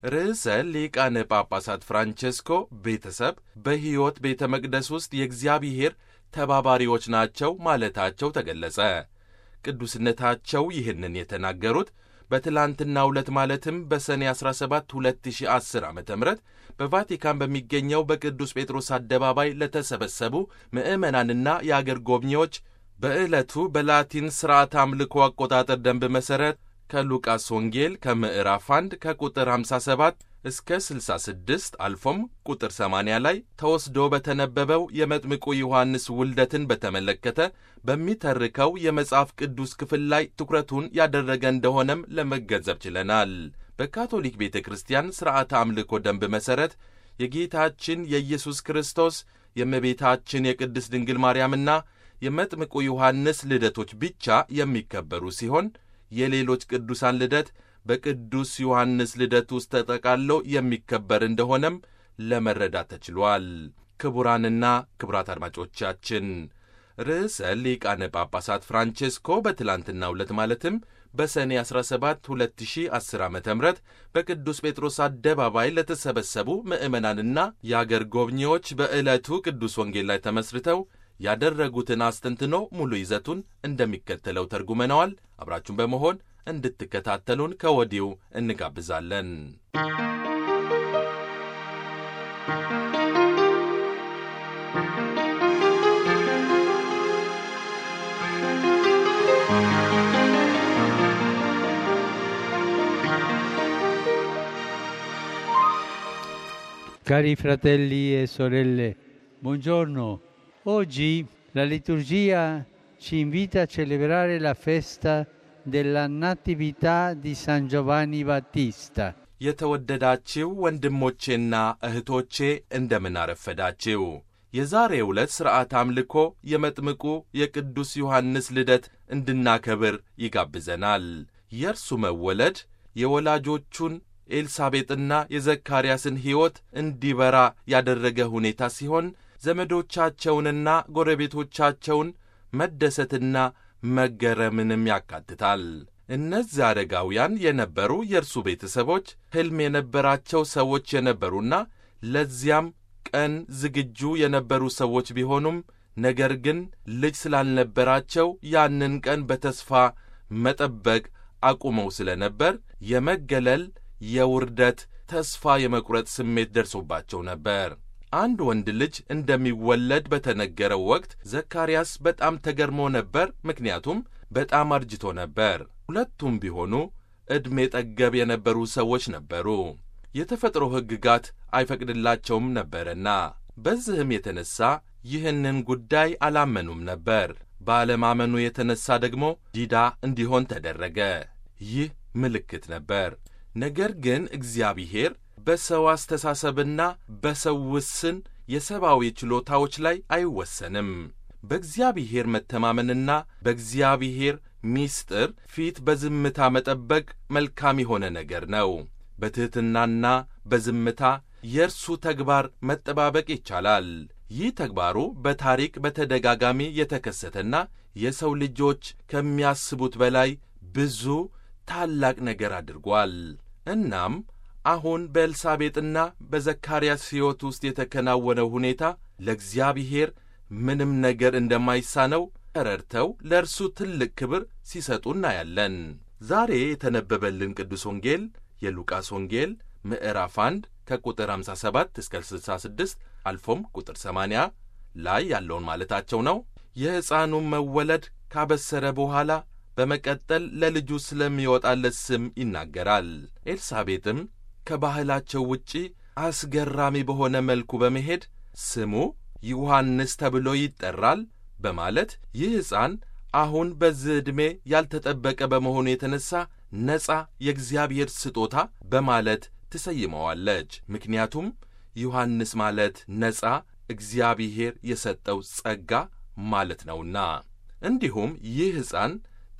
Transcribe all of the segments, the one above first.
ርዕሰ ሊቃነ ጳጳሳት ፍራንቼስኮ ቤተሰብ በሕይወት ቤተ መቅደስ ውስጥ የእግዚአብሔር ተባባሪዎች ናቸው ማለታቸው ተገለጸ። ቅዱስነታቸው ይህንን የተናገሩት በትላንትናው ዕለት ማለትም በሰኔ 17 2010 ዓ ም በቫቲካን በሚገኘው በቅዱስ ጴጥሮስ አደባባይ ለተሰበሰቡ ምዕመናንና የአገር ጎብኚዎች በዕለቱ በላቲን ሥርዓት አምልኮ አቆጣጠር ደንብ መሠረት ከሉቃስ ወንጌል ከምዕራፍ 1 ከቁጥር 57 እስከ 66 አልፎም ቁጥር 80 ላይ ተወስዶ በተነበበው የመጥምቁ ዮሐንስ ውልደትን በተመለከተ በሚተርከው የመጽሐፍ ቅዱስ ክፍል ላይ ትኩረቱን ያደረገ እንደሆነም ለመገንዘብ ችለናል። በካቶሊክ ቤተ ክርስቲያን ሥርዓተ አምልኮ ደንብ መሠረት የጌታችን የኢየሱስ ክርስቶስ የእመቤታችን የቅድስት ድንግል ማርያምና የመጥምቁ ዮሐንስ ልደቶች ብቻ የሚከበሩ ሲሆን የሌሎች ቅዱሳን ልደት በቅዱስ ዮሐንስ ልደት ውስጥ ተጠቃሎ የሚከበር እንደሆነም ለመረዳት ተችሏል። ክቡራንና ክቡራት አድማጮቻችን ርዕሰ ሊቃነ ጳጳሳት ፍራንቼስኮ በትላንትናው ዕለት ማለትም በሰኔ 17 2010 ዓ ም በቅዱስ ጴጥሮስ አደባባይ ለተሰበሰቡ ምዕመናንና የአገር ጎብኚዎች በዕለቱ ቅዱስ ወንጌል ላይ ተመስርተው ያደረጉትን አስተንትኖ ሙሉ ይዘቱን እንደሚከተለው ተርጉመነዋል። አብራችሁን በመሆን እንድትከታተሉን ከወዲሁ እንጋብዛለን። Cari fratelli e sorelle, buongiorno. Oggi la liturgia ci invita a celebrare la festa della Natività di San Giovanni Battista. የተወደዳችው ወንድሞቼና እህቶቼ እንደምን አረፈዳችው። የዛሬው ዕለት ሥርዓት አምልኮ የመጥምቁ የቅዱስ ዮሐንስ ልደት እንድናከብር ይጋብዘናል። የእርሱ መወለድ የወላጆቹን ኤልሳቤጥና የዘካርያስን ሕይወት እንዲበራ ያደረገ ሁኔታ ሲሆን ዘመዶቻቸውንና ጎረቤቶቻቸውን መደሰትና መገረምንም ያካትታል። እነዚህ አረጋውያን የነበሩ የእርሱ ቤተሰቦች ሕልም የነበራቸው ሰዎች የነበሩና ለዚያም ቀን ዝግጁ የነበሩ ሰዎች ቢሆኑም ነገር ግን ልጅ ስላልነበራቸው ያንን ቀን በተስፋ መጠበቅ አቁመው ስለነበር የመገለል፣ የውርደት፣ ተስፋ የመቁረጥ ስሜት ደርሶባቸው ነበር። አንድ ወንድ ልጅ እንደሚወለድ በተነገረው ወቅት ዘካርያስ በጣም ተገርሞ ነበር። ምክንያቱም በጣም አርጅቶ ነበር። ሁለቱም ቢሆኑ ዕድሜ ጠገብ የነበሩ ሰዎች ነበሩ። የተፈጥሮ ሕግጋት አይፈቅድላቸውም ነበርና በዚህም የተነሣ ይህንን ጉዳይ አላመኑም ነበር። ባለማመኑ የተነሣ ደግሞ ዲዳ እንዲሆን ተደረገ። ይህ ምልክት ነበር። ነገር ግን እግዚአብሔር በሰው አስተሳሰብና በሰው ውስን የሰብአዊ ችሎታዎች ላይ አይወሰንም። በእግዚአብሔር መተማመንና በእግዚአብሔር ሚስጥር ፊት በዝምታ መጠበቅ መልካም የሆነ ነገር ነው። በትሕትናና በዝምታ የእርሱ ተግባር መጠባበቅ ይቻላል። ይህ ተግባሩ በታሪክ በተደጋጋሚ የተከሰተና የሰው ልጆች ከሚያስቡት በላይ ብዙ ታላቅ ነገር አድርጓል። እናም አሁን በኤልሳቤጥና በዘካርያስ ሕይወት ውስጥ የተከናወነው ሁኔታ ለእግዚአብሔር ምንም ነገር እንደማይሳነው ተረድተው ለእርሱ ትልቅ ክብር ሲሰጡ እናያለን። ዛሬ የተነበበልን ቅዱስ ወንጌል የሉቃስ ወንጌል ምዕራፍ 1 ከቁጥር 57 እስከ 66 አልፎም ቁጥር 80 ላይ ያለውን ማለታቸው ነው። የሕፃኑን መወለድ ካበሰረ በኋላ በመቀጠል ለልጁ ስለሚወጣለት ስም ይናገራል። ኤልሳቤጥም ከባህላቸው ውጪ አስገራሚ በሆነ መልኩ በመሄድ ስሙ ዮሐንስ ተብሎ ይጠራል በማለት ይህ ሕፃን አሁን በዚህ ዕድሜ ያልተጠበቀ በመሆኑ የተነሣ ነፃ የእግዚአብሔር ስጦታ በማለት ትሰይመዋለች። ምክንያቱም ዮሐንስ ማለት ነፃ እግዚአብሔር የሰጠው ጸጋ ማለት ነውና። እንዲሁም ይህ ሕፃን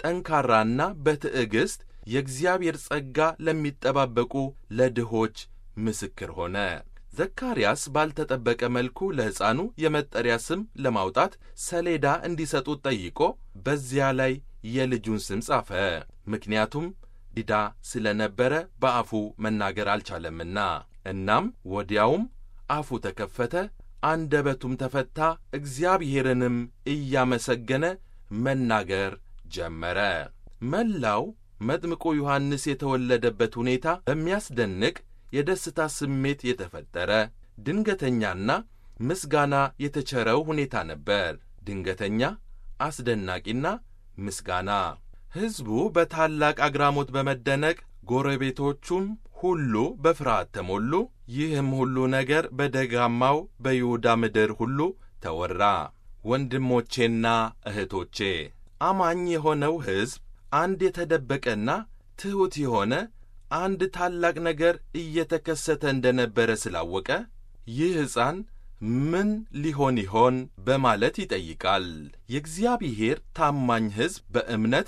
ጠንካራና በትዕግሥት የእግዚአብሔር ጸጋ ለሚጠባበቁ ለድሆች ምስክር ሆነ። ዘካርያስ ባልተጠበቀ መልኩ ለሕፃኑ የመጠሪያ ስም ለማውጣት ሰሌዳ እንዲሰጡት ጠይቆ በዚያ ላይ የልጁን ስም ጻፈ። ምክንያቱም ዲዳ ስለነበረ በአፉ መናገር አልቻለምና፣ እናም ወዲያውም አፉ ተከፈተ፣ አንደበቱም ተፈታ፣ እግዚአብሔርንም እያመሰገነ መናገር ጀመረ። መላው መጥምቁ ዮሐንስ የተወለደበት ሁኔታ በሚያስደንቅ የደስታ ስሜት የተፈጠረ ድንገተኛና ምስጋና የተቸረው ሁኔታ ነበር። ድንገተኛ፣ አስደናቂና ምስጋና። ሕዝቡ በታላቅ አግራሞት በመደነቅ ጎረቤቶቹም ሁሉ በፍርሃት ተሞሉ። ይህም ሁሉ ነገር በደጋማው በይሁዳ ምድር ሁሉ ተወራ። ወንድሞቼና እህቶቼ አማኝ የሆነው ሕዝብ አንድ የተደበቀና ትሑት የሆነ አንድ ታላቅ ነገር እየተከሰተ እንደነበረ ስላወቀ ይህ ሕፃን ምን ሊሆን ይሆን በማለት ይጠይቃል። የእግዚአብሔር ታማኝ ሕዝብ በእምነት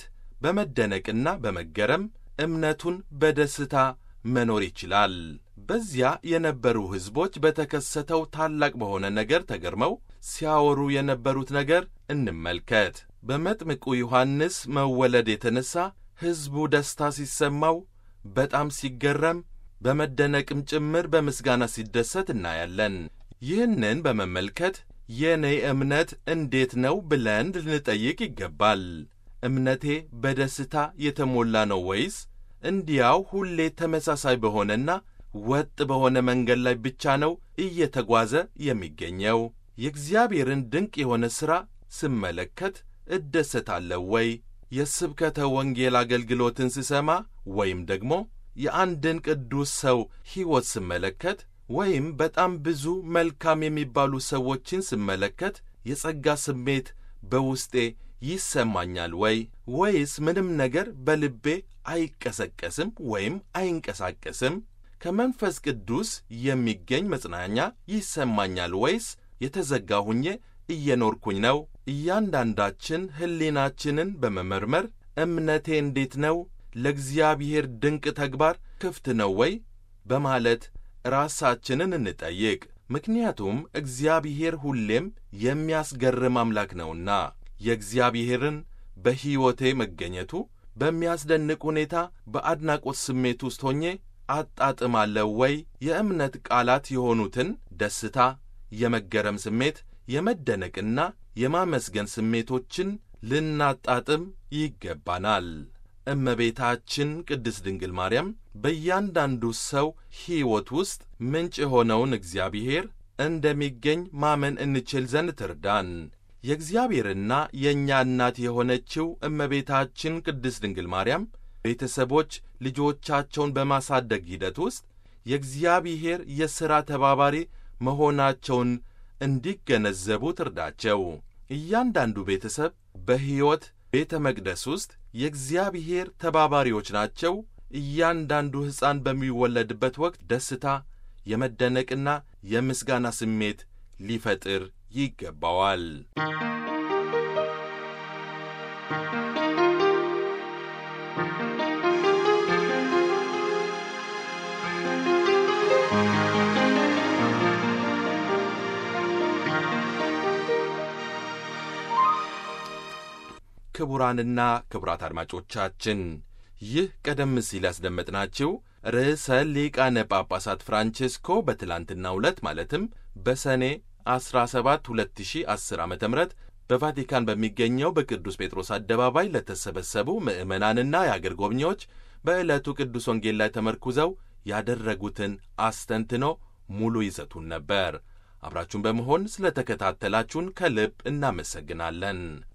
በመደነቅና በመገረም እምነቱን በደስታ መኖር ይችላል። በዚያ የነበሩ ሕዝቦች በተከሰተው ታላቅ በሆነ ነገር ተገርመው ሲያወሩ የነበሩት ነገር እንመልከት። በመጥምቁ ዮሐንስ መወለድ የተነሣ ሕዝቡ ደስታ ሲሰማው በጣም ሲገረም በመደነቅም ጭምር በምስጋና ሲደሰት እናያለን። ይህንን በመመልከት የእኔ እምነት እንዴት ነው ብለን ልንጠይቅ ይገባል። እምነቴ በደስታ የተሞላ ነው ወይስ እንዲያው ሁሌ ተመሳሳይ በሆነና ወጥ በሆነ መንገድ ላይ ብቻ ነው እየተጓዘ የሚገኘው? የእግዚአብሔርን ድንቅ የሆነ ሥራ ስመለከት እደሰታለሁ ወይ? የስብከተ ወንጌል አገልግሎትን ስሰማ ወይም ደግሞ የአንድን ቅዱስ ሰው ሕይወት ስመለከት ወይም በጣም ብዙ መልካም የሚባሉ ሰዎችን ስመለከት የጸጋ ስሜት በውስጤ ይሰማኛል ወይ? ወይስ ምንም ነገር በልቤ አይቀሰቀስም ወይም አይንቀሳቀስም? ከመንፈስ ቅዱስ የሚገኝ መጽናኛ ይሰማኛል ወይስ የተዘጋ ሁኜ እየኖርኩኝ ነው? እያንዳንዳችን ሕሊናችንን በመመርመር እምነቴ እንዴት ነው? ለእግዚአብሔር ድንቅ ተግባር ክፍት ነው ወይ? በማለት ራሳችንን እንጠይቅ። ምክንያቱም እግዚአብሔር ሁሌም የሚያስገርም አምላክ ነውና። የእግዚአብሔርን በሕይወቴ መገኘቱ በሚያስደንቅ ሁኔታ በአድናቆት ስሜት ውስጥ ሆኜ አጣጥማለሁ ወይ? የእምነት ቃላት የሆኑትን ደስታ፣ የመገረም ስሜት፣ የመደነቅና የማመስገን ስሜቶችን ልናጣጥም ይገባናል። እመቤታችን ቅድስት ድንግል ማርያም በእያንዳንዱ ሰው ሕይወት ውስጥ ምንጭ የሆነውን እግዚአብሔር እንደሚገኝ ማመን እንችል ዘንድ ትርዳን። የእግዚአብሔርና የእኛ እናት የሆነችው እመቤታችን ቅድስት ድንግል ማርያም ቤተሰቦች ልጆቻቸውን በማሳደግ ሂደት ውስጥ የእግዚአብሔር የሥራ ተባባሪ መሆናቸውን እንዲገነዘቡ ትርዳቸው። እያንዳንዱ ቤተሰብ በሕይወት ቤተ መቅደስ ውስጥ የእግዚአብሔር ተባባሪዎች ናቸው። እያንዳንዱ ሕፃን በሚወለድበት ወቅት ደስታ፣ የመደነቅና የምስጋና ስሜት ሊፈጥር ይገባዋል። ክቡራንና ክቡራት አድማጮቻችን ይህ ቀደም ሲል ያስደመጥናችሁ ርዕሰ ሊቃነ ጳጳሳት ፍራንቼስኮ በትላንትናው ዕለት ማለትም በሰኔ 17 2010 ዓ ም በቫቲካን በሚገኘው በቅዱስ ጴጥሮስ አደባባይ ለተሰበሰቡ ምዕመናንና የአገር ጎብኚዎች በዕለቱ ቅዱስ ወንጌል ላይ ተመርኩዘው ያደረጉትን አስተንትኖ ሙሉ ይዘቱን ነበር። አብራችሁን በመሆን ስለ ተከታተላችሁን ከልብ እናመሰግናለን።